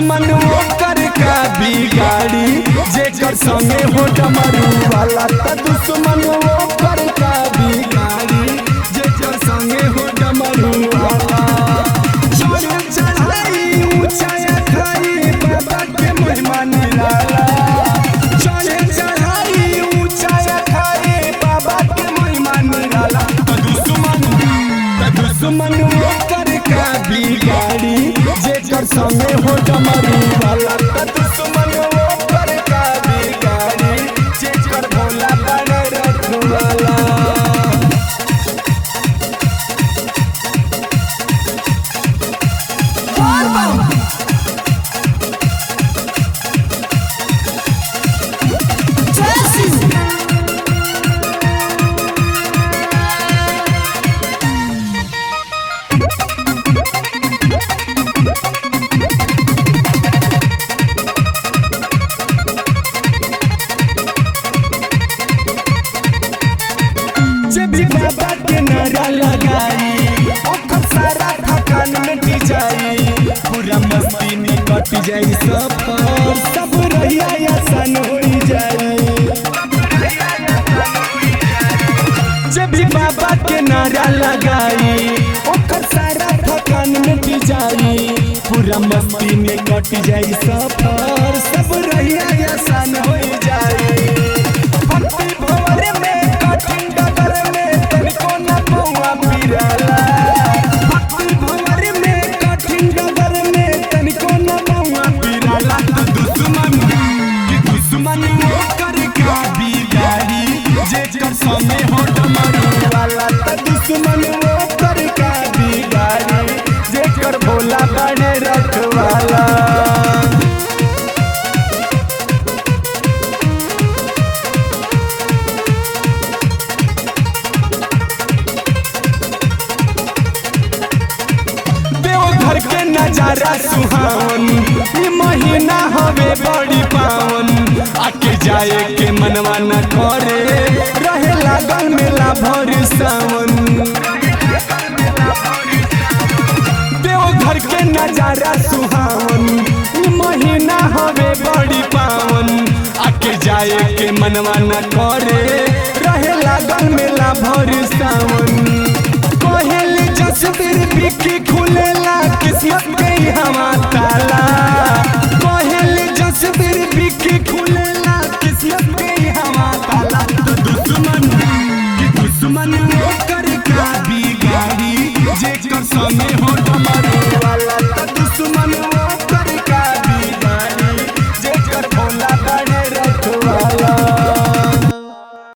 दुश्मन ओकर का बिगाड़ी जेकर संगे हो डमरू वाला त दुश्मन ओकर का बिगाड़ी जेकर संगे हो डमरू वाला चढ़ चढ़ाई ऊंचाया खाई बाबा के महिमा निराला चढ़ चढ़ाई ऊंचाया खाई बाबा के महिमा निराला त दुश्मन त दुश्मन ओकर का बिगाड़ी जेकर संगे हो डमरू वाला त दुश्मन ओकर का बिगाड़ी जेकर भोला बड़ रखवाला जब भी बाबा के नारा लगाई ओकर सारा थकान मिट जाई पूरा मस्ती में कट जाई सफर सब रहिया आसान हो जाई जब भी बाबा के नारा लगाई ओकर सारा थकान मिट जाई पूरा मस्ती में कट जाई सफर सब रहिया आसान हो जाई भक्ति भंवर में कठिन डगर में तनिको न पौआ पिराला भक्ति भंवर में कठिन डगर में तनिको न पौआ पिराला तो दुश्मन कि दुश्मन ओकर का बिगाड़ी जेकर समय हो डमरू वाला तो दुश्मन ओकर का बिगाड़ी जेकर भोला बने रखवाला देवघर के नजारा सुहावन ई महीना हवे बड़ी पावन आके जाए के मनवा न करे रहे लागल मेला भर सावन देवघर के नजारा सुहावन ई महीना हवे बड़ी पावन आके जाए के मनवा न करे रहे लागल मेला भर सावन कोहेल जसबीर बिकी खुलेला किस्मत के हवा ताला कोहेल जसबीर बिकी खुलेला किस्मत के हवा ताला तो दुश्मन कि दुश्मन ओकर का बिगाड़ी जेकर संगे हो